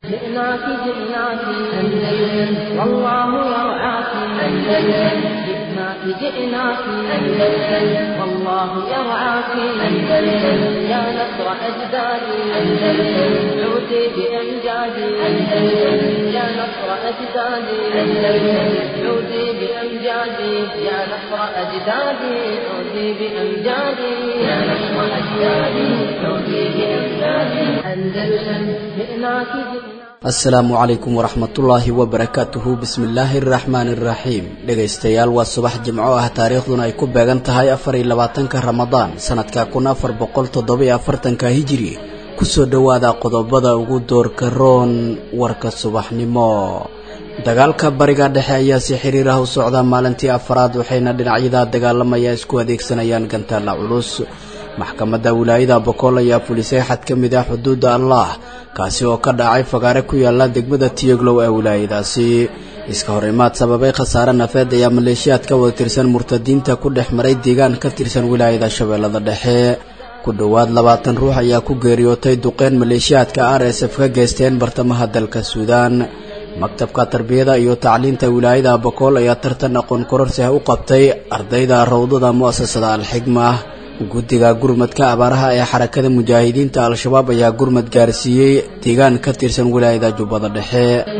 جئناك جئناك أندلس والله يرعاك أندلس جئناك جئناك أندلس والله يرعاك أندلس يا نصر أجدادي أندلس عودي بأمجادي أندلس يا نصر أجدادي أندلس عودي بأمجادي يا نصر أجدادي عودي بأمجادي يا نصر أجدادي عودي بأمجادي أندلس جئناك جئناك asalaamu calaykum waraxmatullaahi wabarakaatuhu bismillaahi araxmaani iraxiim dhegaystayaal waa subax jimco ah taariikhduna ay ku beegan tahay afar iyo labaatanka ramadaan sanadka kun afar boqol toddobiyo afartanka hijiri kusoo dhowaada qodobada ugu doorka roon warka subaxnimo dagaalka bariga dhexe ayaa si xiriir ah u socda maalintii afaraad waxayna dhinacyada dagaalamaya isku adeegsanayaan gantaalla culus maxkamadda wilaayada bokool ayaa fulisay xad ka mid ah xuduudda allah kaasi oo ka dhacay fagaare ku yaala degmada tiyoglow ee wilaayadaasi iska hor imaad sababay khasaare nafeed ayaa maleeshiyaad ka wada tirsan murtadiinta ku dhex maray deegaan ka tirsan wilaayada shabeellada dhexe ku dhowaad labaatan ruux ayaa ku geeriyootay duqeyn maleeshiyaadka r s f ka geysteen bartamaha dalka suudaan maktabka tarbiyada iyo tacliinta wilaayada bokool ayaa tartan aqoon kororsi ah u qabtay ardayda rawdada mu'asasada alxigma guddiga gurmadka abaaraha ee xarakada mujaahidiinta al-shabaab ayaa gurmad gaarsiiyey deegaan ka tirsan wilaayada jubbada dhexe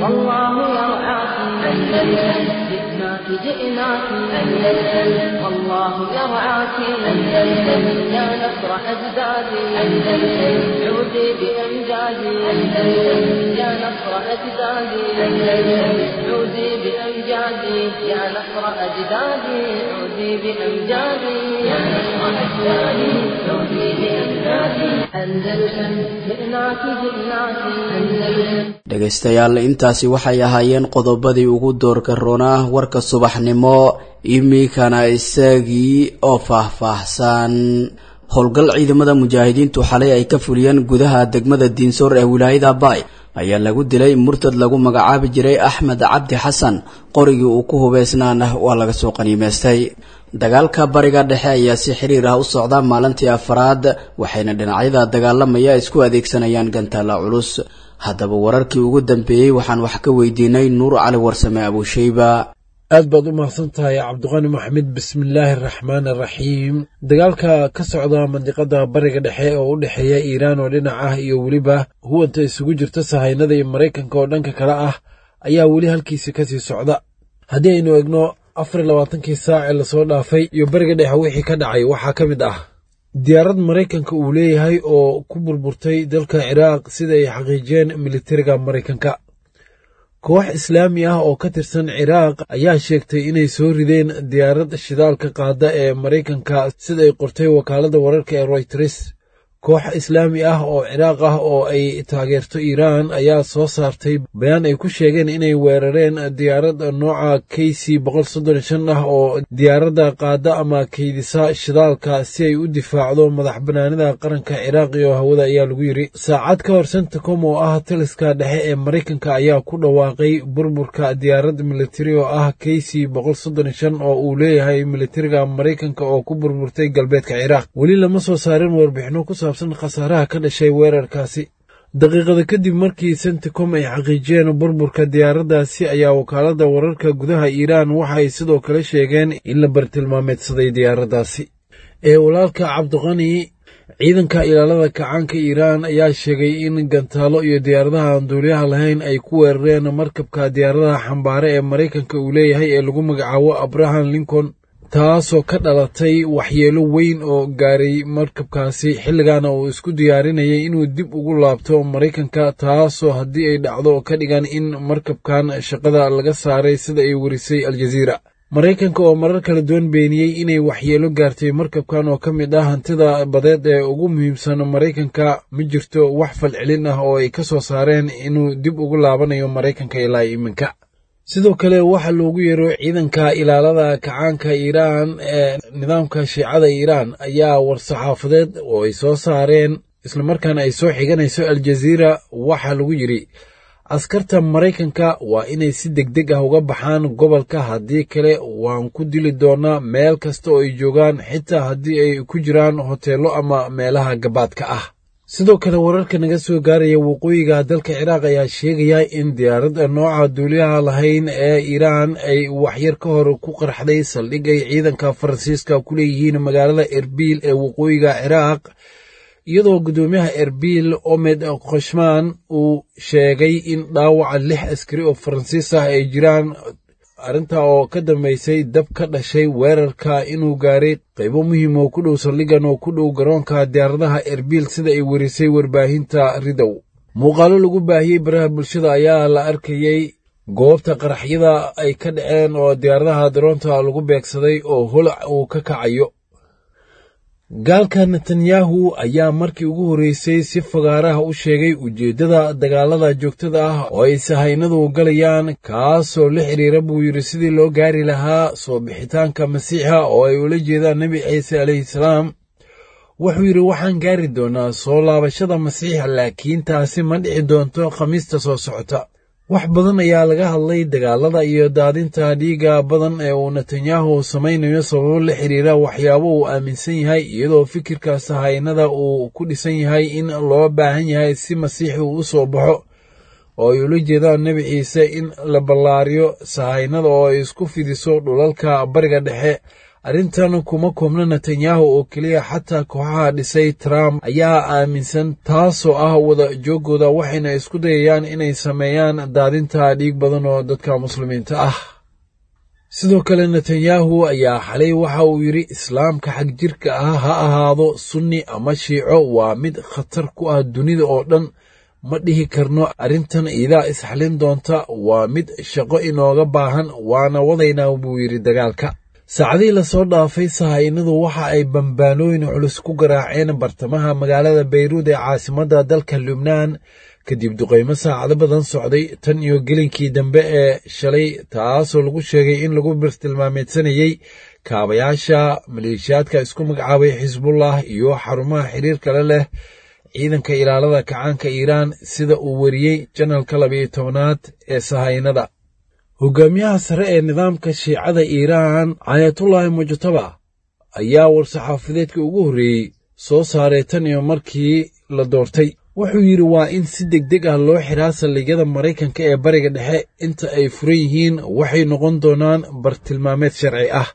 جئناك أندلس والله يرعاك أندلس يا نصر أجدادي أندلس عودي بأمجادي أندلس يا نصر أجدادي أندلس عودي بأمجادي يا نصر أجدادي عودي بأمجادي يا نصر أجدادي عودي بأمجادي أندلس جئناك جئناك أندلس dhegaystayaal intaasi waxay ahaayeen qodobadii ugu doorka roonaa warka subaxnimo iminkana isagii oo faahfaahsan howlgal ciidamada mujaahidiintu xalay ay ka fuliyeen gudaha degmada diinsoor ee wilaayada baay ayaa lagu dilay murtad lagu magacaabi jiray axmed cabdi xasan qorigii uu ku hubeysnaana waa laga soo qaniimeystay dagaalka bariga dhexe ayaa si xiriir ah u socda maalintii afaraad waxayna dhinacyada dagaalamaya isku adeegsanayaan gantaalla culus haddaba wararkii ugu dambeeyey waxaan wax ka weydiinay nuur cali warsame abuusheyba aad baad u mahadsan tahay cabdiqani maxamed bismillaahi araxmaan araxiim dagaalka ka socda mandiqada bariga dhexe oo u dhexeeya iiraan oo dhinac ah iyo weliba huwanta isugu jirta sahaynada iyo maraykanka oo dhanka kale ah ayaa weli halkiisi kasii socda haddii aynu egno afar iyo labaatankii saac ee lasoo dhaafay iyo bariga dhexe wixii ka dhacay waxaa ka mid ah diyaarad maraykanka uu leeyahay oo ku burburtay dalka ciraaq sida ay xaqiijiyeen militariga maraykanka koox islaami ah oo ka tirsan ciraaq ayaa sheegtay inay soo rideen diyaarad shidaalka qaada ee maraykanka sida ay qortay wakaaladda wararka ee royters koox islaami ah oo ciraaq ah oo ay taageerto iiraan ayaa soo saartay bayaan ay ku sheegeen inay weerareen diyaarad nooca k c ah oo diyaaradda qaada ama kaydisa shidaalka si ay u difaacdo madax banaanida qaranka ciraaq iyo hawada ayaa lagu yidri saacad ka hor centacom oo ah taliska dhexe ee maraykanka ayaa ku dhawaaqay burburka diyaarad militari oo ah k c oo uu leeyahay militariga maraykanka oo ku burburtay galbeedka ciraaq weli lama soo saarin warbixino ku saabsan khasaaraha ka dhashay weerarkaasi daqiiqada kadib markii centicom ay xaqiijiyeen burburka diyaaraddaasi ayaa wakaaladda wararka gudaha iiraan waxa ay sidoo kale sheegeen in la bartilmaameedsaday diyaaraddaasi ee walaalka cabdiqani ciidanka ilaalada kacaanka iiraan ayaa sheegay in gantaalo iyo diyaaradaha aan duuliyaha lahayn ay ku weerareen markabka diyaaradaha xambaare ee maraykanka uu leeyahay ee lagu magacaabo abraham lincoln taasoo ka dhalatay waxyeelo weyn oo gaaray markabkaasi xilligaana uu isku diyaarinayay inuu dib ugu laabto maraykanka taasoo haddii ay dhacdo ka dhigan in markabkan shaqada laga saaray sida ay warisay aljaziira maraykanka oo marar kala duwan beeniyey inay waxyeelo gaartay markabkan oo ka mid ah hantida badeed ee ugu muhiimsan maraykanka ma jirto wax falcelin ah oo ay ka soo saareen inuu dib ugu laabanayo maraykanka ilaa iminka sidoo kale waxaa loogu yeero ciidanka ilaalada kacaanka iiraan ee nidaamka shiicada iiraan ayaa war-saxaafadeed oo ay soo saareen islamarkaana ay soo xiganayso aljaziira waxaa lagu yidhi askarta maraykanka waa inay si degdeg ah uga baxaan gobolka haddii kale waan ku dili doonaa meel kasta oo ay joogaan xitaa haddii ay ku jiraan hoteello ama meelaha gabaadka ah sidoo kale wararka naga soo gaaraya waqooyiga dalka ciraaq ayaa sheegaya in diyaaradda nooca duuliyaha lahayn ee iiraan ay waxyar ka hor ku qarxday saldhig ay ciidanka faransiiska ku leeyihiin magaalada erbil ee waqooyiga ciraaq iyadoo guddoomiyaha erbil omed khoshman uu sheegay in dhaawaca lix askari oo faransiis ah ay jiraan arrintaa oo ka dambaysay dab ka dhashay weerarka inuu gaaray qaybo muhiim oo ku dhow saldhigan oo ku dhow garoonka diyaaradaha erbil sida ay werisay warbaahinta ridow muuqaalo lagu baahiyey baraha bulshada ayaa la arkayey goobta qaraxyada ay ka dhaceen oo diyaaradaha daroonta lagu beegsaday oo holac uu ka kacayo gaalka netanyahu ayaa markii ugu horreysay si fagaaraha u sheegay ujeeddada dagaalada joogtada ah oo ay sahaynadu galayaan kaasoo la xidhiira buu yidhi sidii loo gaari lahaa soo bixitaanka masiixa oo ay ula jeedaan nebi ciise calayhi salaam wuxuu yidhi waxaan gaari doonaa soo laabashada masiixa laakiin taasi ma dhici doonto khamiista soo socota wax badan ayaa laga hadlay dagaalada iyo daadinta dhiiga badan ee uu netanyahu samaynayo sababo la xidhiira waxyaabo uu aaminsan yahay iyadoo fikirka sahaynada uu ku dhisan yahay in loo baahan yahay si masiixi uu u soo baxo oo ay ula jeedaan nebi ciise in la ballaariyo sahaynada oo ay isku fidiso dhulalka bariga dhexe arrintan kuma koobna netanyahu oo keliya xataa kooxaha dhisay trump ayaa aaminsan taasoo ah wada jooggooda waxayna isku dayayaan inay sameeyaan daadinta dhiig badan oo dadka muslimiinta ah sidoo kale netanyahu ayaa xalay waxa uu yidhi islaamka xag jirka ah ha ahaado sunni ama shiico waa mid khatar ku ah dunida oo dhan ma dhihi karno arrintan iidaa isxalin doonta waa mid shaqo inooga baahan waana wadaynaa buu yidhi dagaalka saacadihii lasoo dhaafay sahaynadu waxa ay bambaanooyin culus ku garaaceen bartamaha magaalada bayruud ee caasimadda dalka lubnaan kadib duqaymo saacado badan socday tan iyo gelinkii dambe ee shalay taasoo lagu sheegay in lagu birtilmaameedsanayey kaabayaasha maleeshiyaadka isku magacaabay xisbullah iyo xarumaha xiriirka le leh ciidanka ilaalada kacaanka iiraan sida uu weriyey janalka labayo tobanaad ee sahaynada hogaamiyaha sare ee nidaamka shiicada iiraan caayatullaahi mujtaba ayaa war-saxaafadeedka ugu horreeyey soo saaray tan iyo markii la doortay wuxuu yidhi waa in si deg deg ah loo xiraa saldhigyada maraykanka ee bariga dhexe inta ay furan yihiin waxay noqon doonaan bartilmaameed sharci ah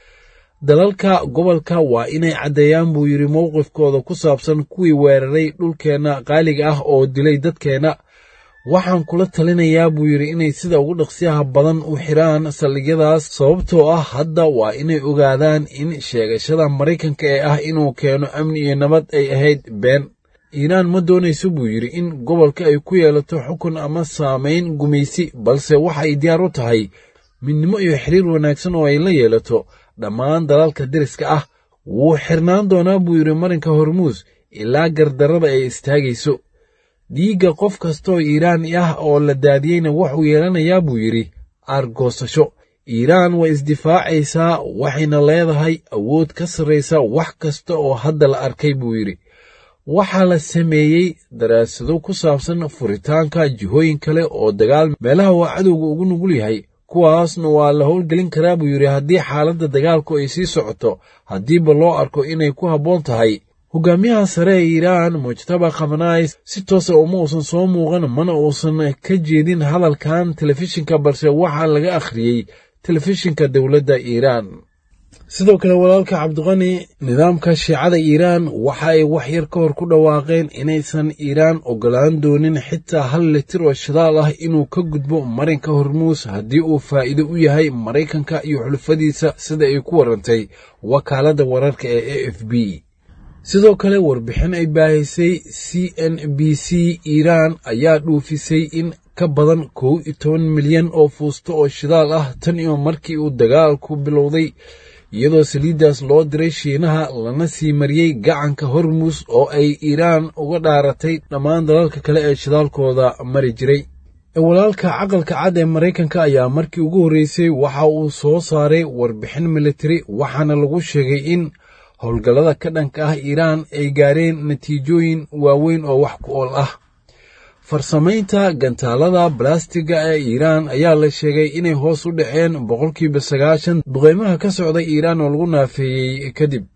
dalalka gobolka waa inay caddeeyaan buu yidhi mowqifkooda ku saabsan kuwii weeraray dhulkeenna qaaliga ah oo dilay dadkeenna waxaan kula talinayaa buu yidhi inay sida ugu dhaqsiyaha badan u xiraan saldhigyadaas sababtoo ah hadda waa inay ogaadaan in sheegashada maraykanka ee ah inuu keeno amni iyo nabad ay ahayd been iiraan ma doonayso buu yidhi in gobolka ay ku yeelato xukun ama saamayn gumaysi balse waxa ay diyaar u tahay midnimo iyo xiriir wanaagsan oo ay la yeelato dhammaan dalalka deriska ah wuu xirnaan doonaa buu yidhi marinka hormuus ilaa gardarrada ay istaagayso dhiigga qof kastaoo iiraani ah oo la daadiyeyna wuxuu yeelanayaa buu yidhi aargoosasho iiraan way isdifaacaysaa waxayna leedahay awood ka sarraysa wax kasta oo hadda la arkay buu yidhi waxaa la sameeyey daraasado ku saabsan furitaanka jihooyin kale oo dagaal meelaha waa cadowga ugu nugul yahay kuwaasna waa la howlgelin karaa buu yidhi haddii xaaladda dagaalku ay sii socoto haddiiba loo arko inay ku habboon tahay hogaamiyaha sare ee iiraan mujtaba khamanays si toosa uma uusan soo muuqan mana uusan ka jeedin hadalkan telefishinka balse waxaa laga akhriyey telefishinka dowladda iiraan sidoo kale walaalka cabdiqani nidaamka shiicada iiraan waxa ay wax yar ka hor ku dhawaaqeen inaysan iiraan ogolaan doonin xitaa hal litir oo shidaal ah inuu ka gudbo marinka hormuus haddii uu faa'iido u yahay maraykanka iyo xulufadiisa sida ay ku warantay wakaaladda wararka ee a f b sidoo kale warbixin ay baahisay c n b c iiraan ayaa dhuufisay in ka badan kow iyo toban milyan oo fuusto oo shidaal ah tan iyo markii uu dagaalku bilowday iyadoo saliiddaas loo diray shiinaha lana sii mariyey gacanka hormuus oo ay iiraan uga dhaaratay dhammaan dalalka kale ee shidaalkooda mari jiray walaalka caqalka cad ee maraykanka ayaa markii ugu horreysay waxa uu soo saaray warbixin militari waxaana lagu sheegay in howlgallada ka dhanka ah iiraan ay gaareen natiijooyin waaweyn oo wax ku ool ah farsamaynta gantaalada balastiga ee iiraan ayaa la sheegay inay hoos u dhaceen boqolkiiba sagaashan duqeymaha ka socda iiraan oo lagu naafeeyey kadib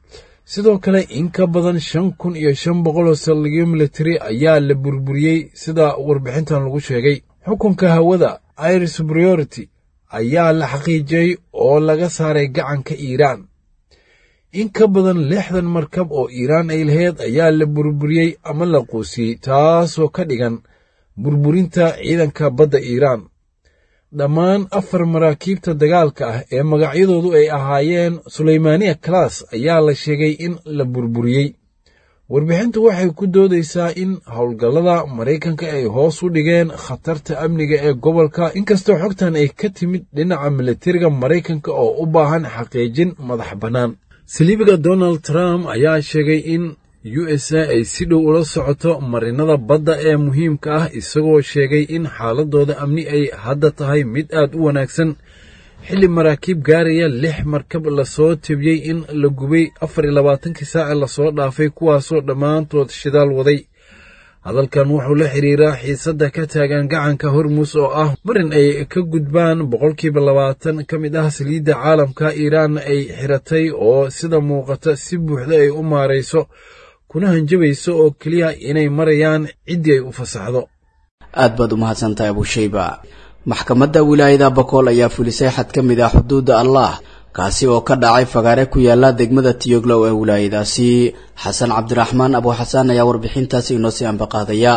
sidoo kale in ka badan shan kun iyo shan boqol oo saldhigyo militari ayaa la burburiyey sida warbixintan lagu sheegay xukunka hawada air superiority ayaa la xaqiijiyey oo laga saaray gacanka iiraan in ka badan lixdan markab oo iiraan ay laheyd ayaa la burburiyey ama la quusiyey taasoo ka dhigan burburinta ciidanka badda iiraan dhammaan afar maraakiibta dagaalka ah ee magacyadoodu ay ahaayeen sulaymaaniya kalaas ayaa la sheegay in la burburiyey warbixintu waxay ku doodaysaa in howlgallada maraykanka ay hoos u dhigeen khatarta amniga ee gobolka inkastoo xogtan ay ka timid dhinaca militariga maraykanka oo u baahan xaqiijin madax bannaan saliibiga donald trump ayaa sheegay in u s a ay si dhow ula socoto marinada badda ee muhiimka ah isagoo sheegay in xaaladooda amni ay hadda tahay mid aad u wanaagsan xilli maraakiib gaaraya lix markab lasoo tebiyey in la gubay afar iyo labaatankii saace lasoo dhaafay kuwaasoo dhammaantood shidaal waday hadalkan wuxuu la xiriiraa xiisadda ka taagan gacanka hormuus oo ah marin ay ka gudbaan boqolkiiba labaatan ka mid ah saliidda caalamka iiraanna ay xiratay oo sida muuqata si buuxda ay u maarayso kuna hanjabayso oo keliya inay marayaan ciddii ay u fasaxdo aad baad u mahadsantahay abushayba maxkamadda wilaayada bakool ayaa fulisay xad ka mid ah xuduudda allah kaasi oo ka dhacay fagaare ku yaala degmada tiyoglow ee wilaayadaasi xasan cabdiraxmaan abuuxasaan ayaa warbixintaasi inoo sii ambaqaadaya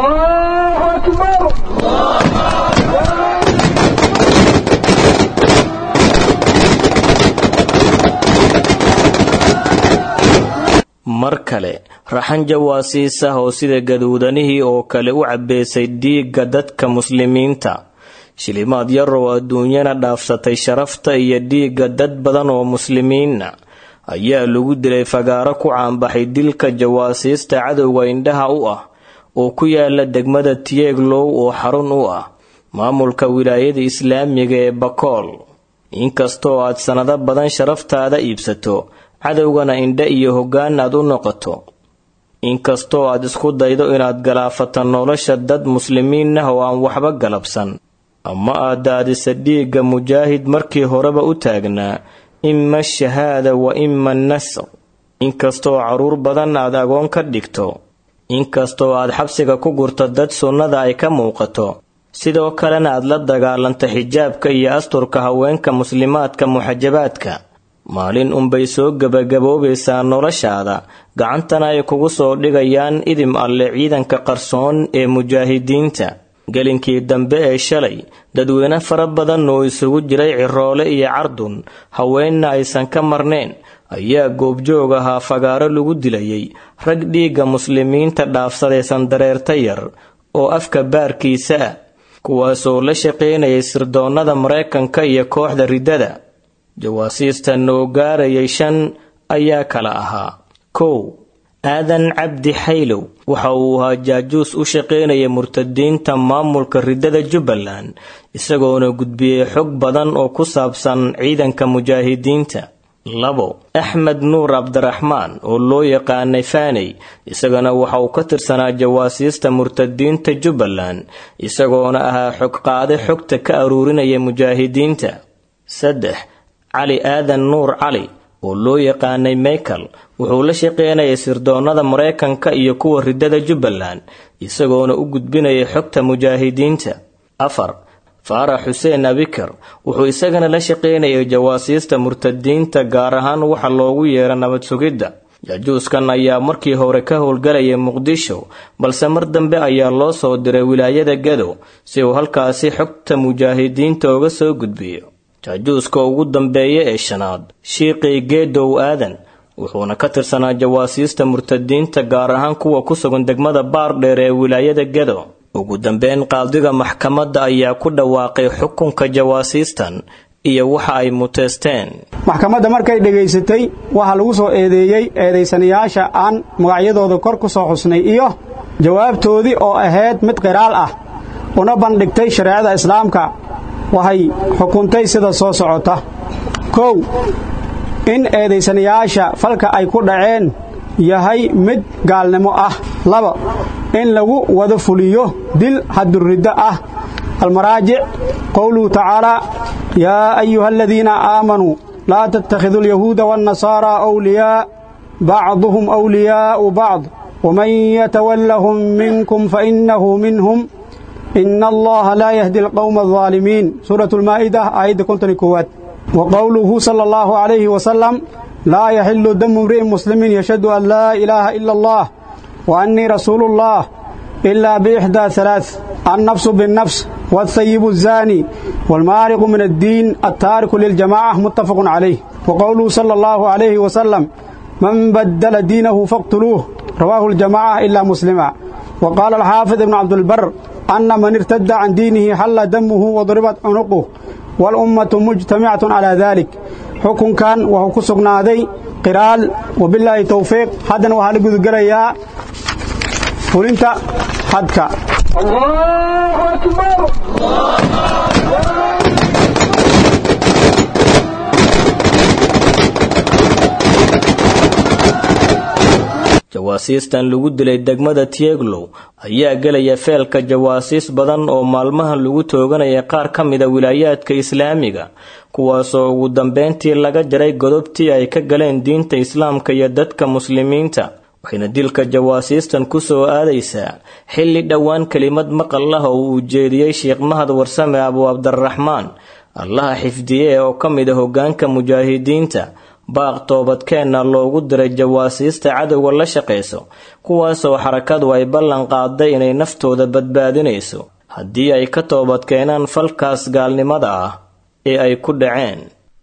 mar kale raxan jawaasiis ah oo sida gaduudanihii oo kale u cabbeysay dhiigga dadka muslimiinta shilimaad yarow adduunyana dhaafsatay sharafta iyo dhiigga dad badan oo muslimiinna ayaa lagu dilay fagaaro ku caanbaxay dilka jawaasiista cadowga indhaha u ah oo ku yaala degmada tieglow oo xarun u ah maamulka wilaayada islaamiga ee bakool inkastoo aad sannado badan sharaftaada iibsato cadowgana indha iyo hoggaan aad u noqoto inkastoo aad isku daydo inaad galaafato nolosha dad muslimiin ah oo aan waxba galabsan ama aad daadisa dhiigga mujaahid markii horeba u taagnaa ima shahaada wa ima nasr inkastoo carruur badan aad agoon ka dhigto inkastoo aad xabsiga ku gurto dad sunnada ay ka muuqato sidoo kalena aad la dagaalanto xijaabka iyo asturka haweenka muslimaadka muxajabaadka maalin unbay soo gebagaboobaysaa noloshaada gacantana ay kugu soo dhigayaan idim alle ciidanka qarsoon ee mujaahidiinta gelinkii dambe ee shalay dadweyne fara badan oo isugu jiray ciroole iyo cardun haweenna aysan ka marnayn ayaa goobjoog ahaa fagaaro lagu dilayay rag dhiigga muslimiinta dhaafsadaysan dareerta yar oo afka baarkiisa ah kuwaasoo la shaqaynayay sirdoonnada maraykanka iyo kooxda riddada jawaasiista noo gaarayay shan ayaa kala ahaa kow aadan cabdi xaylow waxa uu ahaa jaajuus u shaqaynaya murtadiinta maamulka riddada jubbaland isagoona gudbiyey xog badan oo ku saabsan ciidanka mujaahidiinta labo axmed nuur cabdiraxmaan oo loo yaqaanay faaney isagana waxa uu ka tirsanaa jawaasiista murtadiinta jubbaland isagoona ahaa xogqaade xogta ka aruurinaya mujaahidiinta saddex cali aadan nuur cali oo loo yaqaanay michael wuxuu la shaqaynayay sirdoonnada maraykanka iyo kuwa riddada jubbaland isagoona u gudbinayay xogta mujaahidiinta afar faarax xuseen abikar wuxuu isagana la shaqaynayay jawaasiista murtadiinta gaar ahaan waxa loogu yeera nabad sugidda jaajuuskan ayaa markii hore ka howlgalayay muqdisho balse mar dambe ayaa loo soo diray wilaayada gado si uu halkaasi xogta mujaahidiinta uga soo gudbiyo jaajuuska ugu dambeeya ee shanaad shiiqii geedow aadan wuxuuna ka tirsanaa jawaasiista murtadiinta gaar ahaan kuwa ku sugan degmada baardheer ee wilaayada gado ugu dambeyn qaadiga maxkamadda ayaa ku dhawaaqay xukunka jawaasiistan iyo waxa ay muteysteen maxkamadda markay dhegaysatay waxaa lagu soo eedeeyey eedaysanayaasha aan magacyadooda kor ku soo xusnay iyo jawaabtoodii oo ahayd mid qiraal ah una bandhigtay shareecada islaamka waxay xukuntay sida soo socota kow in eedaysanayaasha falka ay ku dhaceen yahay mid gaalnimo ah laba in lagu wada fuliyo dil haduriddo ah almaraajic qowluhu tacaalaa yaa ayuha aladiina aamanuu laa tattakhiduu alyahuuda waannasaaraa awliyaa بعضهم أولياء بعض ومن يتولهم منكم فإنه منهم إن الله لا يهدي القوم الظالمين سورة المائدة آية كنت كوات وقوله صلى الله عليه وسلم لا يحل دم امرئ مسلم يشهد أن لا إله إلا الله وأني رسول الله إلا بإحدى ثلاث النفس بالنفس والثيب الزاني والمارق من الدين التارك للجماعة متفق عليه وقوله صلى الله عليه وسلم من بدل دينه فاقتلوه رواه الجماعة إلا مسلما وقال الحافظ ابن عبد البر أن من ارتد عن دينه حل دمه وضربت عنقه والأمة مجتمعة على ذلك حكم كان وهو كسقنادي قرال وبالله توفيق حدا وهل قد قريا فلنت حدك الله أكبر jawaasiistan lagu dilay degmada tieglow ayaa gelaya feelka jawaasiis badan oo maalmahan lagu tooganaya qaar ka mida wilaayaadka islaamiga kuwaasoo ugu dambeyntii laga jaray godobtii ay ka galeen diinta islaamka iyo dadka muslimiinta waxayna dilka jawaasiistan ku soo aadaysaa xilli dhowaan kelimad maqal ah oo uu jeediyey sheekh mahad warsame abu cabdiraxmaan allaha xifdiye oo ka mid a hoggaanka mujaahidiinta baaq toobadkeenna loogu diray jawaasiista cadowga la shaqayso kuwaasoo xarakadu ay ballan qaaday inay naftooda badbaadinayso haddii ay ka toobadkeenaan falkaas gaalnimada ah ee ay ku dhaceen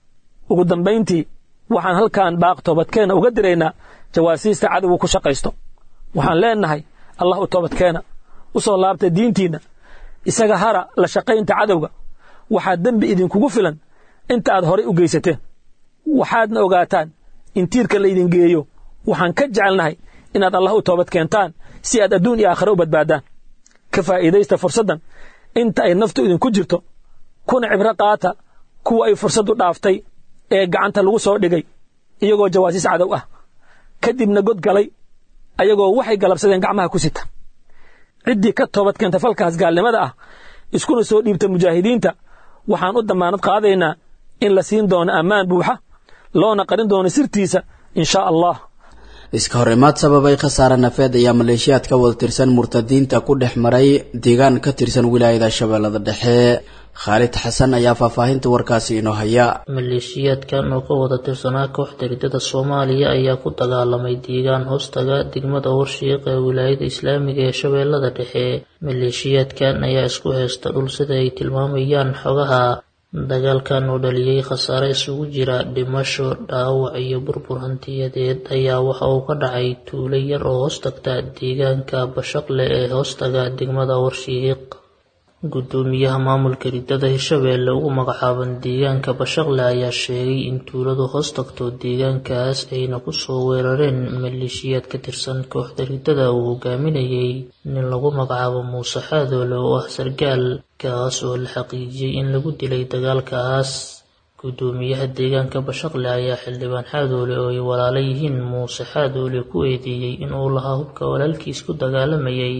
ugu dambayntii waxaan halkan baaq toobadkeenna uga diraynaa jawaasiista cadowga ku shaqaysto waxaan leennahay allah u toobadkeena u soo laabta diintiinna isaga hara la shaqaynta cadowga waxaa dembi idinkugu filan inta aad horay u geysateen waxaadna ogaataan in tiirka laydin geeyo waxaan ka jecelnahay inaad allah u toobad keentaan si aad adduun iyo aakhare u badbaadaan ka faa'iidaysta fursaddan inta ay naftu idinku jirto kuna cibro qaata kuwa ay fursaddu dhaaftay ee gacanta lagu soo dhigay iyagoo jawaasiis cadow ah kadibna god galay ayagoo waxay galabsadeen gacmaha ku sita ciddii ka toobad keenta falkaas gaalnimada ah iskuna soo dhiibta mujaahidiinta waxaan u dammaanad qaadaynaa in la siin doono ammaan buuxa loona qarin doono sirtiisa in shaa allah iska horimaad sababay khasaare nafeed ayaa maleeshiyaad ka wada tirsan murtadiinta ku dhex maray deegaan ka tirsan wilaayada shabeellada dhexe khaalid xasan ayaa faahfaahinta warkaasi inoo haya maleeshiyaadkan oo ka wada tirsanaa kooxda ridada soomaaliya ayaa ku dagaalamay deegaan hoostaga degmada warshiiq ee wilaayada islaamiga ee shabeellada dhexe maleeshiyaadkan ayaa isku haysta dhul sida ay tilmaamayaan xogaha dagaalkan oo dhaliyey khasaare isugu jira dhimasho dhaawac iyo burbur hantiyadeed ayaa waxa uu ka dhacay tuulo yar oo hoostagta deegaanka bashaqle ee hoostaga degmada warshiiq gudoomiyaha maamulka ridada hirshabeelle ugu magacaaban deegaanka bashaqle ayaa sheegay in tuuladu hoos tagto deegaankaas ayna kusoo weerareen maleeshiyaad ka tirsan kooxda ridada uu hogaaminayay nin lagu magacaabo muuse xaadoole oo ah sargaal kaas oo la xaqiijiyey in lagu dilay dagaalkaas gudoomiyaha deegaanka bashaqle ayaa xildhibaan xaadoole oo ay walaala yihiin muuse xaadoole ku eedeeyey inuu lahaa hubka walaalkiis ku dagaalamayay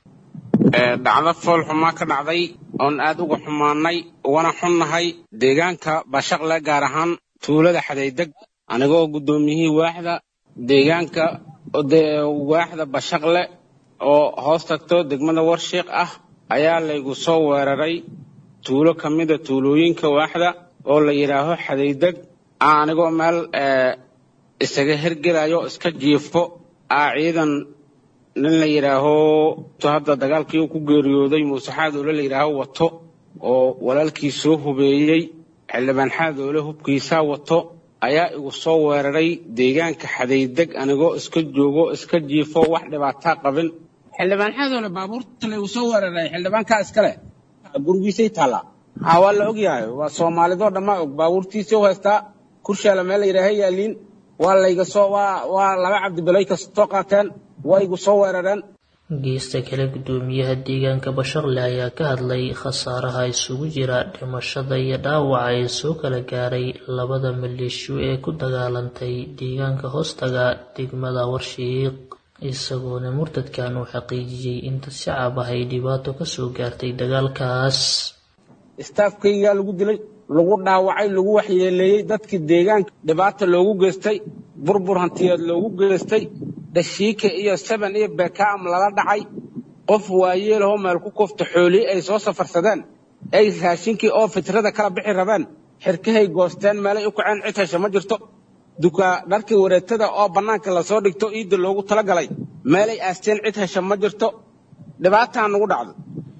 dhacdo fool xumaa ka dhacday oon aad uga xumaannay ugana xunnahay deegaanka bashaqle gaar ahaan tuulada xadaydeg anigoo guddoomiyihii waaxda deegaanka waaxda bashaqle oo hoos tagto degmada warshiiq ah ayaa laygu soo weeraray tuulo ka mida tuulooyinka waaxda oo la yidhaaho xadaydeg anigoo meel isaga hergelayo iska jiifo aa ciidan nin la yidhaaho hadda dagaalkii uu ku geeriyooday muuse xaadoole la yidhaaho wato oo walaalkii soo hubeeyey xildhibaan xaadoole hubkiisaa wato ayaa igu soo weeraray deegaanka xadaydeg anigoo iska joogo iska jiifo wax dhibaataa qabin xildhibaan xaadoole baabuurta laygu soo weeraray xildhibaankaa iskale gurigiisay taallaa ha waa la ogyahay waa soomaalidoo dhammaa og baabuurtiisii u haystaa kurshaala meel la yidhaaha yaaliin waa layga soo waa waa laba cabdibilay kastoo qaateen waa igu soo weerareen geesta kale gudoomiyaha deegaanka bashaqle ayaa ka hadlay khasaaraha isugu jira dhimashada iyo dhaawaca ee soo kala gaaray labada maleeshiyo ee ku dagaalantay deegaanka hoostaga degmada warshiiq isagoona murtadkan uu xaqiijiyey in dad shacab ah ay dhibaato ka soo gaartay dagaalkaas istaafkaygaa lagu dilay lagu dhaawacay lagu waxyeeleeyey dadkii deegaanka dhibaata loogu geystay burbur hantiyeed loogu geystay dhashiike iyo seben iyo bekaam lala dhacay qof waayeelahoo meel ku kufta xoolii ay soo safarsadeen ay raashinkii oo fitrada kala bixi rabeen xirkahay goosteen meelay u kaceen cid hesha ma jirto dukaa dharkii wareetada oo bannaanka lasoo dhigto iidda loogu talagalay meelay aasteen cid hesha ma jirto dhibaataa nagu dhacdo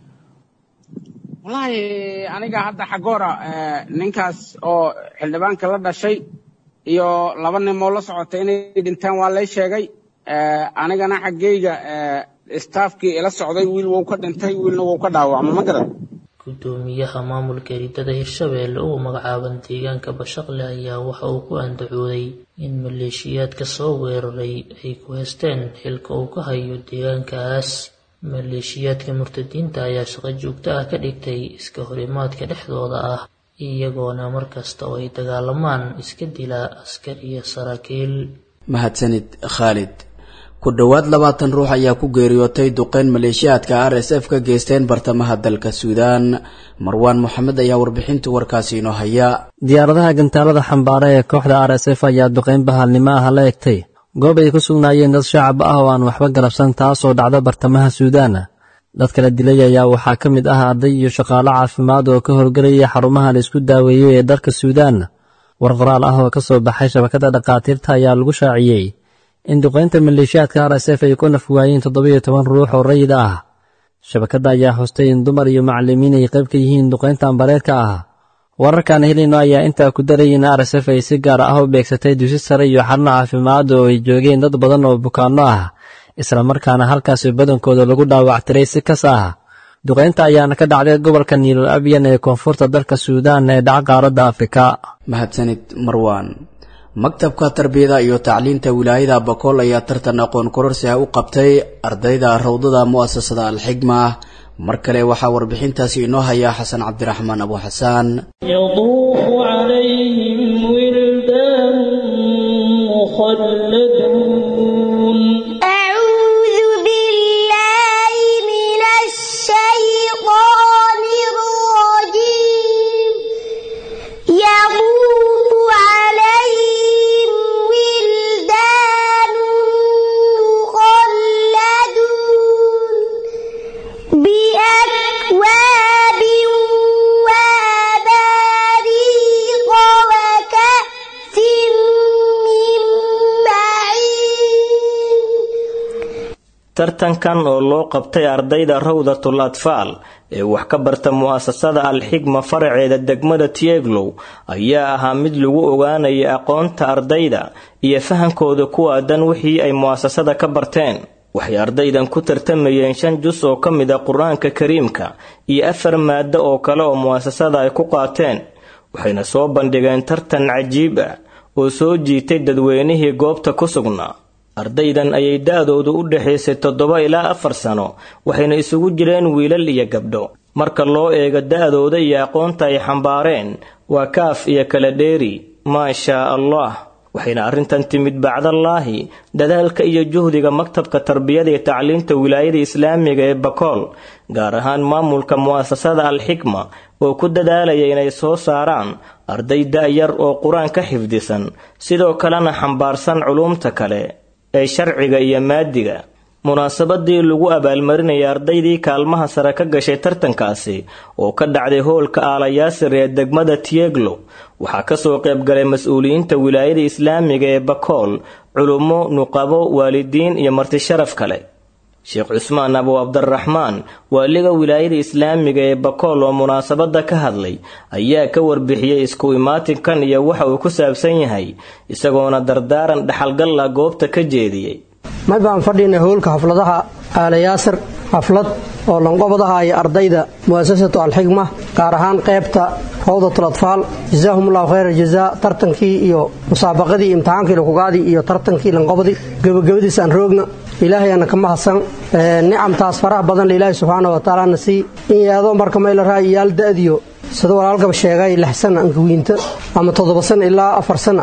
wallaahi aniga hadda xagoora ninkaas oo xildhibaanka la dhashay iyo laba nimoo la socotay inay dhinteen waa lay sheegay anigana xaggeyga istaafkii ila socday wiil wou ka dhintay wiilna wou ka dhaawacma ma garan gudoomiyaha maamulka eridada hirshabeelle ugu magacaaban deegaanka bashaqle ayaa waxa uu ku andacooday in maleeshiyaadka soo weeraray ay ku heysteen xilka uu ka hayo deegaankaas maleeshiyaadka murtadiinta ayaa shaqo joogto ah ka dhigtay iska horimaadka dhexdooda ah iyagoona markasta oo ay dagaalamaan iska dila askar iyo saraakiil mahadsanid khaalid ku dhowaad labaatan ruux ayaa ku geeriyootay duqeyn maleeshiyaadka r s f ka geysteen bartamaha dalka suudaan marwaan moxamed ayaa warbixinta warkaasi inoo haya diyaaradaha gantaalada xambaara ee kooxda r s f ayaa duqeyn bahalnimo ah la egtay goob ay ku sugnaayeen dad shacab ah oo aan waxba galabsan taasoo dhacda bartamaha suudaan dad kala dilay ayaa waxaa ka mid ah arday iyo shaqaalo caafimaad oo ka howlgelaya xarumaha la isku daaweeyo ee dalka suudaan war qoraal ah oo ka soo baxay shabakada dhakhaatiirta ayaa lagu shaaciyey in duqeynta maleeshiyaadka r s f ay ku naf waayeen toddobiyo toban ruux oo rayid ah shabakadda ayaa xustay in dumar iyo macallimiin ay qayb ka yihiin duqeynta ambareedka ah wararkaan helino ayaa intaa ku daray in r s f ay si gaar ah u beegsatay dusi sare iyo xarno caafimaad oo ay joogeen dad badan oo bukaanno ah islamarkaana halkaasi badankooda lagu dhaawactiray si kas ah duqeynta ayaana ka dhacday gobolka niilul abyan ee koonfurta dalka suudaan ee dhaca qaaradda afrika mahadsanid marwaan maktabka tarbiyada iyo tacliinta wilaayada bakool ayaa tartan aqoon kororsi ah u qabtay ardayda rawdada mu'asasada alxigma mar kale waxaa warbixintaasi inoo haya xasan cabdiraxmaan abu xasaan يطوف عليهم ولدان مخلدون أعوذ بالله من الشيطان الرجيم يطوف عليهم ولدان مخلدون بأكواب وأباريق وكأس من معين tartankan oo loo qabtay ardayda rawdatul atfaal ee wax ka barta mu'asasada alxigma faraceeda degmada tieglow ayaa ahaa mid lagu ogaanaya aqoonta ardayda iyo fahankooda ku aadan wixii ay mu'asasada ka barteen waxay ardaydan ku tartamayeen shan jus oo ka mid a qur-aanka kariimka iyo afar maado oo kale oo mu'asasada ay ku qaateen waxayna soo bandhigeen tartan cajiib ah oo soo jiitay dadweynihii goobta ku sugnaa ardaydan ayay da-doodu u dhexaysay toddoba ilaa afar sano waxayna isugu jireen wiilal iyo gabdho marka loo eego da-dooda iyo aqoonta ay xambaareen waa kaaf iyo kala dheeri maa shaa allah waxayna arrintan timid bacdallaahi dadaalka iyo juhdiga maktabka tarbiyada iyo tacliinta wilaayada islaamiga ee bakool gaar ahaan maamulka mu'asasada alxikma oo ku dadaalaya inay soo saaraan arday da-yar oo qur-aan ka xifdisan sidoo kalena xambaarsan culuumta kale ee sharciga iyo maadiga munaasabadii lagu abaalmarinayay ardaydii kaalmaha sare ka gashay tartankaasi oo ka dhacday hoolka aalayaasir ee degmada tieglo waxaa kasoo qaybgalay mas-uuliyiinta wilaayada islaamiga ee bakool culummo nuqabo waalidiin iyo marti sharaf kale sheekh cusmaan abu cabdiraxmaan waaliga wilaayada islaamiga ee bakool oo munaasabada ka hadlay ayaa ka warbixiyey isku imaatinkan iyo waxa uu ku saabsan yahay isagoona dardaaran dhaxalgalla goobta ka jeediyey mar baan fadhiynay howlka xafladaha aalayaasir xaflad oo lanqobadaha iyo ardayda mu'asasatu alxigma gaar ahaan qaybta rawdatul atfaal jazaahumullahu khayra jazaa tartankii iyo musaabaqadii imtixaankii lakugaadii iyo tartankii lanqobadii gebagabadiis aan roogna ilaahay ana ka mahadsan nicamtaas faraha badan ilaahay subxaana wa tacaala na sii in yaadoo marka mayla raa'iyaal da'diyo sida walaalkaba sheegay lix sana ankawiinta ama toddoba sana ilaa afar sana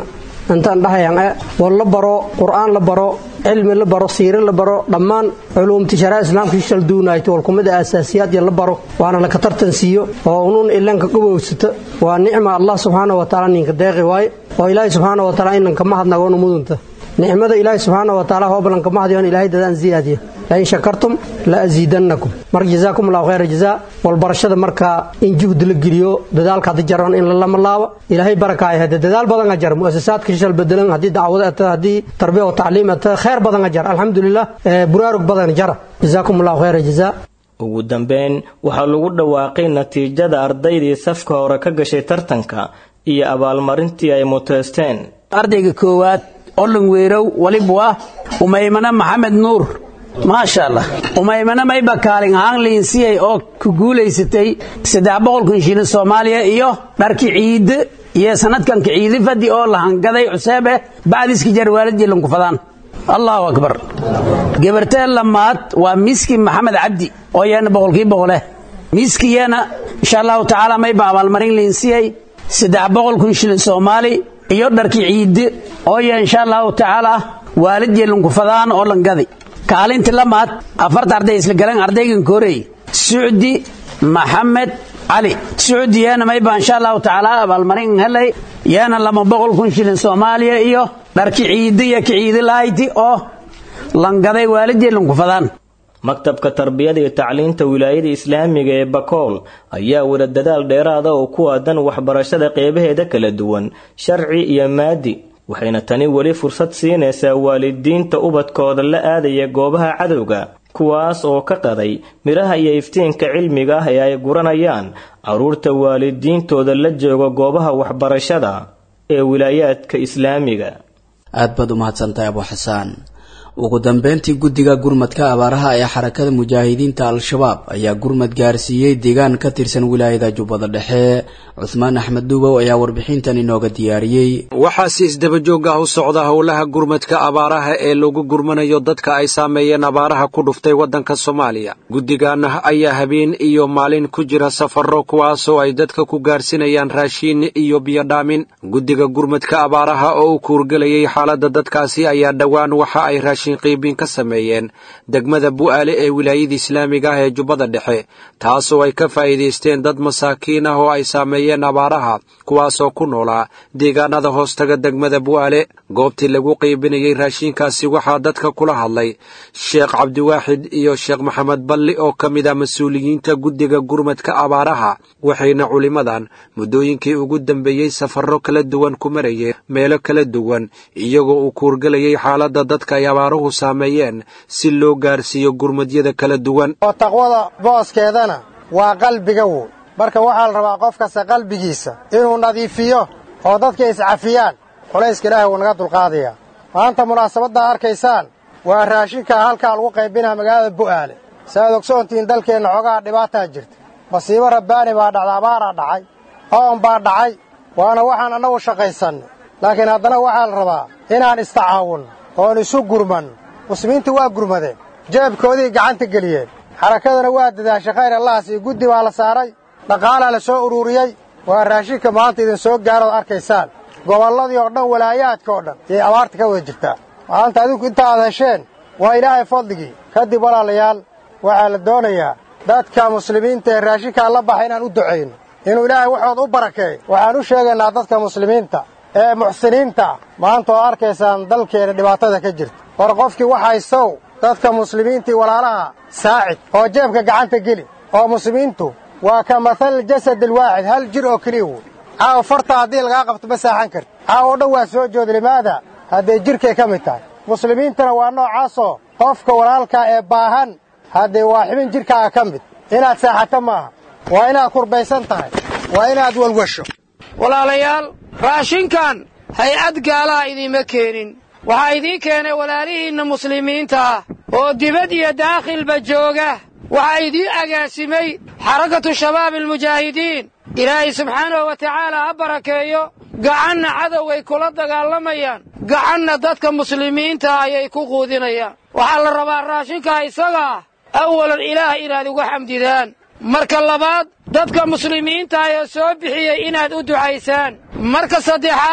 intaan dhahayan e war la baro qur'aan la baro cilmi la baro siire la baro dhammaan culuumti sharaa islaamka shal duunayto walkumida aasaasiyaad ya la baro waana laka tartan siiyo oo unuun ilanka gubowsata waa nicma allah subxaana wa tacaala ninka deeqi waaye oo ilaahay subxaana wa tacaala inanka mahadnagoona mudunta nicmada ilaahay subxaana wa tacaala hooblanka mahadyoon ilaahay dadaan ziyaadiya lain shakartum la asiidannakum marka jazaakum allahu khayra jazaa walbarashada markaa in juhdi la geliyo dadaalka haddi jaran in lalama laabo ilaahay barakaaya hade dadaal badan a jar muasasaadka shal bedelan haddii dacwado ata haddii tarbiya wa tacliim ata khayr badan a jar alxamdulilah buraarug badan jara jazaakum allahu khayra jazaa ugu dambeyn waxaa lagu dhawaaqay natiijada ardaydii safka hore ka gashay tartanka iyo abaalmarintii ay muteysteen ardayga koowaad olon weerow walibu ah umaymana maxamed nuur maasha allah umaymana mayba kaalin ahaan liinsiyay oo ku guulaysatay saddex boqolkun shilin soomaaliya iyo dharki ciide iyo sanadkanka ciidi fadi oo la hangaday cuseebe bacdiski jarwaalad jilankufadaan allahu akbar gabarteen lamaad waa miski maxamed cabdi oo yeena boqolkii boqoleh miski yeena insha allahu tacaala mayba abaalmarin liinsiyay saddex boqolkun shilin soomaali iyo dharki ciide oo ye insha allahu tacaala waalid jilankufadaan oo langaday kaalintii lamaad afarta arday isla galeen ardaygan koorey sucdi maxamed cali sucdi yeena mayba insha allahu tacaala abaalmarin helay yeena lama boqol kun shilin soomaaliya iyo dharki ciidi iyo kiciidi lahayti oo langaday waalidii lankufadaan maktabka tarbiyada iyo tacliinta wilaayada islaamiga ee bakool ayaa wada dadaal dheeraada oo ku aadan waxbarashada qeybaheeda kala duwan sharci iyo maadi waxayna tani weli fursad siinaysaa waalidiinta ubadkooda la aadaya goobaha cadowga kuwaas oo ka qaday midhaha iyo iftiinka cilmiga ah ee ay guranayaan carruurta waalidiintooda la jooga goobaha waxbarashada ee wilaayaadka islaamiga aad baad u mahadsantahay abu xasaan ugu dambeyntii guddiga gurmadka abaaraha ee xarakada mujaahidiinta al-shabaab ayaa gurmad gaarsiiyey deegaan ka tirsan wilaayada jubbada dhexe cuhmaan axmed duubow ayaa warbixintan inooga diyaariyey waxaa si isdabajoog ah u socda howlaha gurmadka abaaraha ee lagu gurmanayo dadka ay saameeyeen abaaraha ku dhuftay waddanka soomaaliya guddigan ayaa habeen iyo maalin ku jira safarro kuwaasoo ay dadka ku gaarsinayaan raashiin iyo biyodhaamin guddiga gurmadka abaaraha oo u kuurgelayay xaaladda dadkaasi ayaa dhowaan waxa ay raashin qiibiin ka sameeyeen degmada bu'aale ee wilaayada islaamiga ah ee jubbada dhexe taasoo ay ka faa'iidaysteen dad masaakiin ah oo ay saameeyeen abaaraha kuwaasoo ku noolaa deegaanada hoostaga degmada bu'aale goobtii lagu qiibinayey raashiinkaasi waxaa dadka kula hadlay sheekh cabdiwaaxid iyo sheekh maxamed balli oo ka mid ah mas-uuliyiinta guddiga gurmadka abaaraha waxayna culimmadan muddooyinkii ugu dambeeyey safarro kala duwan ku marayeen meelo kala duwan iyagoo uu kuurgelayay xaaladda dadka ay abaaruhu saameeyeen si loo gaarsiiyo gurmadyada kala duwan oo taqwada booskeedana waa qalbiga woy marka waxaa la rabaa qof kasta qalbigiisa inuu nadiifiyo oo dadka iscafiyaan culayska ilaahay wuu naga dulqaadayaa maanta munaasabaddaa arkaysaan waa raashinkaa halkaa lagu qaybinaa magaalada bu'aale si aad ogsoontihiin dalkeenna xoogaha dhibaataa jirta masiibo rabbaani baa dhacda abaaraa dhacay oon baa dhacay waana waxaan annagu shaqaysannay laakiin haddana waxaa la rabaa inaan istacaawunno oon isu gurmanno muslimiintu waa gurmadeen jeebkoodii gacanta geliyeen xarakadana waa dadaashay khayr allahas iyo guddi baa la saaray dhaqaalaa la soo ururiyey waa raashinka maanta idin soo gaarood arkaysaan gobolladii oo dhan walaayaadka oo dhan yay abaarta ka wada jirtaa maanta adinku inta aad hesheen waa ilaahay fadligii kadib walaalayaal waxaa la doonayaa dadka muslimiinta ee raashinkaa la baxa inaan u ducayno inuu ilaahay waxood u barakeeyo waxaan u sheegaynaa dadka muslimiinta ee muxsiniinta maanta oo arkaysaan dalkeena dhibaatada ka jirta war qofkii wax haystow dadka muslimiintii walaalaha saacid oo jeebka gacanta geli oo muslimiintu waa ka mathal jasad alwaaxid hal jir oo keliya woy caawa farta haddii lagaa qabto ma saaxan karti caawa o dhan waa soo jooda limaada hadday jidhkay ka mid tahay muslimiintana waa noocaasoo qofka walaalkaa ee baahan haddee waa xibin jidhkaaga ka mid inaad saaxato maaha waa inaad kurbaysan tahay waa inaad walwasho walaalayaal raashinkan hay-ad gaalaha idiima keenin waxaa idiin keenay walaalihiinna muslimiinta ah oo dibad iyo daakhilba jooga waxaa idiin agaasimay xarakatu shabaabi almujaahidiin ilaahay subxaanahu wa tacaala ha barakeeyo gacanna cadoway kula dagaalamayaan gacanna dadka muslimiinta ayay ku quudinayaan waxaa la rabaa raashinkaa isaga ah awalan ilaah inaad uga xamdidaan marka labaad dadka muslimiinta ee soo bixiyey inaad u ducaysaan marka saddexaad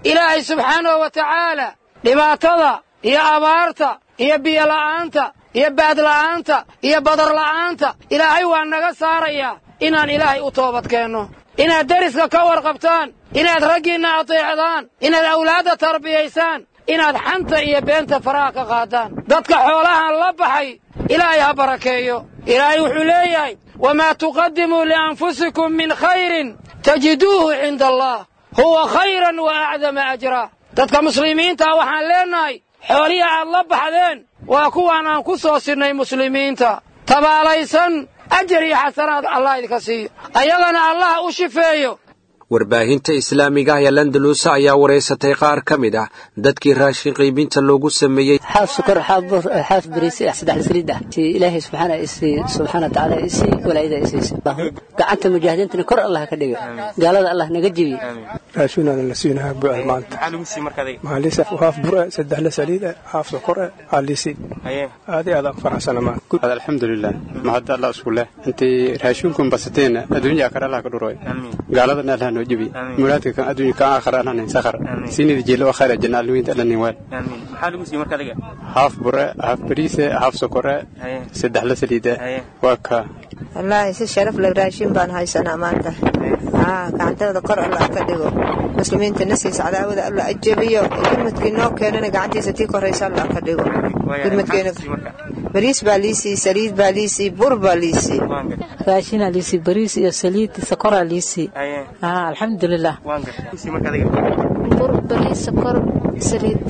ilaahay subxaanahu wa tacaala dhibaatada iyo abaarta iyo biyola'aanta iyo baadla'aanta iyo badarla'aanta ilaahay waa naga saarayaa inaan ilaahay u toobadkeenno inaad deriska ka warqabtaan inaad raggiinna adeecdaan inaad awlaadda tarbiyaysaan inaad xanta iyo beenta faraha ka qaadaan dadka xoolahan la baxay ilaahay ha barakeeyo ilaahay wuxuu leeyahay wamaa tuqadimuu lianfusikum min khayrin tajiduuhu cinda allah huwa khayran wa acdama ajraa dadka muslimiintaa waxaan leennahay xoolihii aad la baxdeen waa kuwaan aan ku soo sinnay muslimiinta tabaalaysan ajar iyo xasanaad allah idinka siiyo ayagana allah u shifeeyo warbaahinta islaamiga ah ee landaluusa ayaa wareysatay qaar ka mid ah dadkii raashin qiibinta loogu sameeyey xaaf sukar xaaf bur xaaf bariisi ah saddex saliid ah si ilaahay subxaana isi subxaana tacaala isi walaayada isiisa gacanta mujaahidiintana kor allah ka dhiga gaalada allah naga jibi raashinana la siinahaa buucda maanta maalisa haaf bure saddex la saliid ah haaf sokor ah aalisi aadi aadaan faraxsana maanta alxamdulilah mahadda allah isku leh intii raashinkun basateen adduunyaa kale allah ka dhuroy gaaladana allah noo jibi muraadka kan adduunka kan aakhira allah nin sakhar siinida jeelo oo khayra janna alwiinta allah nin waal haaf bure haaf bariise haaf sokore saddex la saliida waa ka wallaahi si sharaf leh raashin baan haysanaa maanta gacanteeda kor allah ka dhigo muslimiinta nasiisa cadaawada allah ajabiyo gurmadkii noo keenana gacantiisa tii koraysa allah ka dhigo gurmadkeena bariis baa liisii saliid baa liisii bur baa liisii raashinaa liisii bariis iyo saliid sokoraa liisii alxamdulilah bur bariis sokor saliid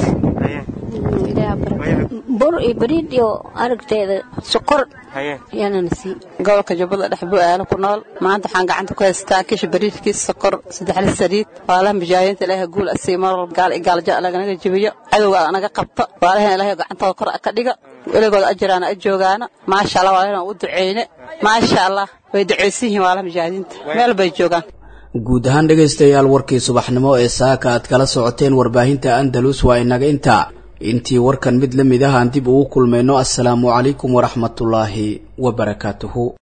bur iyo bariid iyo aragteeda sokor ayaanana sii gobolka jubbada dhex bu-aalo ku nool maanta waxaan gacanta ku haystaa kisha bariidkiis sokor saddexla saliid waalaha mujaahidiinta ilaahay guul asii mar walba gaal gaalja laganaga jebiyo cadowga naga qabto waalahan ilaahay gacantooda kor ka dhiga weligooda ajiraana a joogaana maasha allah waalahana u duceyne maasha allah way duceysan yihiin waalaha mujaahidiinta meel bay joogaan guud ahaan dhegaystayaal warkii subaxnimo ee saaka aad kala socoteen warbaahinta andalus waa inaga intaa intii warkan mid la mid ah aan dib ugu kulmayno assalaamu calaykum waraxmatullaahi wabarakaatuhu